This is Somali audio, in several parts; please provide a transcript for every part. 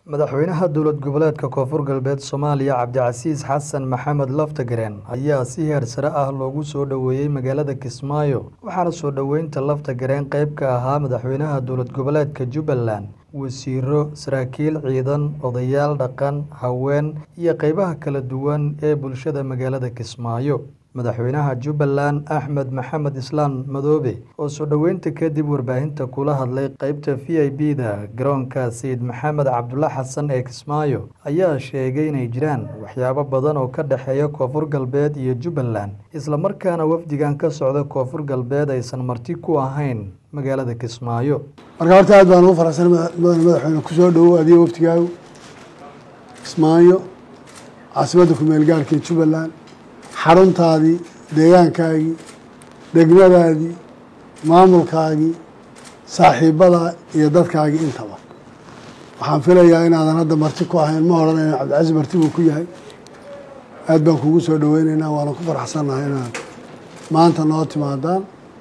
madaxweynaha dowlad goboleedka koonfur galbeed soomaaliya cabdicasiis xasan maxamed laftagareen ayaa si heer sare ah loogu soo dhoweeyey magaalada kismaayo waxaana soo dhoweynta laftagareen qayb ka ahaa madaxweynaha dowlad goboleedka jubbaland wasiiro saraakiil ciidan odayaal dhaqan haween iyo qeybaha kala duwan ee bulshada magaalada kismaayo madaxweynaha jubbaland axmed maxamed islaan madoobe oo soo dhoweynta kadib warbaahinta kula hadlay qeybta v i b da garoonka sayid maxamed cabdulla xasan ee kismaayo ayaa sheegay inay jiraan waxyaabo badan oo ka dhexeeya koonfur galbeed iyo jubbaland islamarkaana wafdigan ka socda koonfur galbeed aysan marti ku ahayn magaalada kismaayo marka horta aad baan ugu faraxsan mudane madaxweyne kusoo dhowow adiga waftigaagu kismaayo caasimadda ku-meel gaarhka ee jubbaland xaruntaadii deegaankaagii degmadaadii maamulkaagii saaxiibadaa iyo dadkaagii intaba waxaan filayaa inaadan hadda marti ku ahayn ma odhanayna cabdicasiis marti buu ku yahay aad baan kugu soo dhoweyneynaa waana ku faraxsannahay inaad maanta noo timaadaan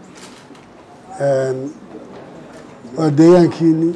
waa deegaankiinii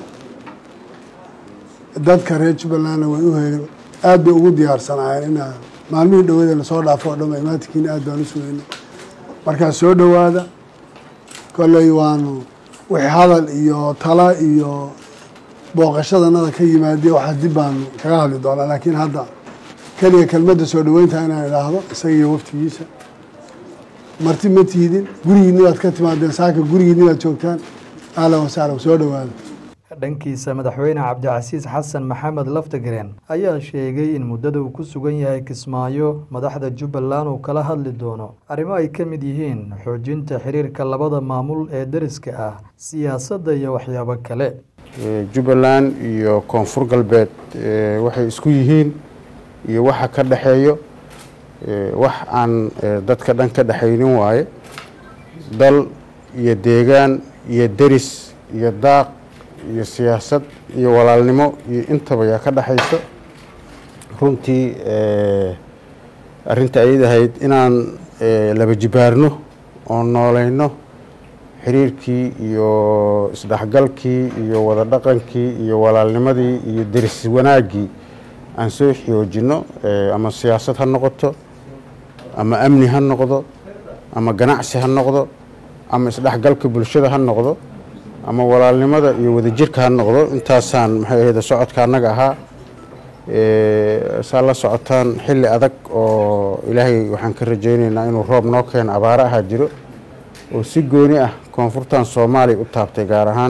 dadka reer jubbalandna way u heegeen aad bay ugu diyaarsanaayeen inaa maalmihii dhawada lasoo dhaafo o dhama imaantikiina aad baan u sugeynay markaa soo dhowaada kolley waanu wixii hadal iyo tala iyo booqashadanada ka yimaadee waxaa dib baanu kaga hadli doonaa laakiin hadda keliya kelmadda soo dhoweynta inaan idhaahdo isaga iyo waftigiisa marti ma tiidin gurigiinni baad ka timaadeen saaka gurigiinni baad joogtaan ahlan wasahlan soo dhowaada dhankiisa madaxweyne cabdicasiis xasan maxamed laftagareen ayaa sheegay in muddada uu ku sugan yahay kismaayo madaxda jubbaland uu kala hadli doono arrimo ay ka mid yihiin xoojinta xiriirka labada maamul ee deriska ah siyaasadda iyo waxyaabo kale jubbaland iyo koonfur galbeed waxay isku yihiin iyo waxa ka dhexeeyo wax aan dadka dhan ka dhexaynin waaye dal iyo deegaan iyo deris iyo daaq iyo siyaasad iyo walaalnimo iyo intaba yaa ka dhexayso runtii arrinta ayad ahayd inaan laba jibaarno oo nooleyno xiriirkii iyo isdhexgalkii iyo wada dhaqankii iyo walaalnimadii iyo deris wanaaggii aan soo xoojinno ama siyaasad ha noqoto ama amni ha noqdo ama ganacsi ha noqdo ama isdhexgalka bulshada ha noqdo ama walaalnimada iyo wadajirka ha noqdo intaasaan maxay ahayd socodka annaga ahaa saa la socotaan xilli adag oo ilaahay waxaan ka rajayneynaa inuu roob noo keeno abaaro ahaa jiro oo si gooni ah koonfurtan soomaaliya u taabtay gaar ahaan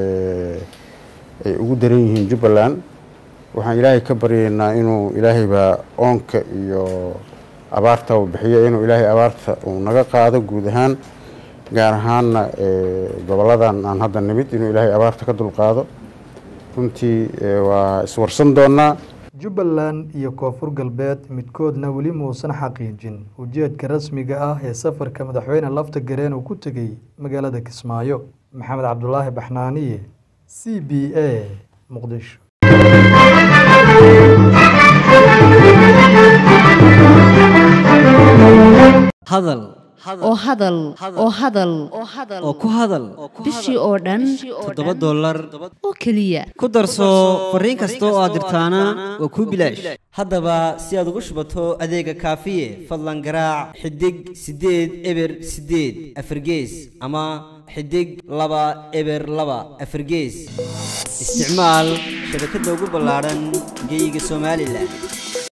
ay ugu daran yihiin jubbaland waxaan ilaahay ka baryaynaa inuu ilaahaybaa oonka iyo abaarta uu bixiyo inuu ilaahay abaarta uu naga qaado guud ahaan gaar ahaanna goboladan aan hadda nimid inuu ilaahay abaarta ka dulqaado runtii waa iswarsan doonaa jubbaland iyo koonfur galbeed midkoodna weli muusan xaqiijin ujeedka rasmiga ah ee safarka madaxweyne laftagareen uu ku tegey magaalada kismaayo maxamed cabdulaahi baxnaaniye c b a muqdisho hadal oo hadal oo hadal oo ku hadal bishii oo dhan toddoba dollar oo keliya ku darso fariin kasta oo aad dirtaana waa kuu bilaash haddaba si aad ugu shubato adeega kaafiye fadlan garaac xidig siddeed eber siddeed afargees ama xidig laba eber laba afargees isticmaal shabakadda ugu ballaadhan geeyiga somalilan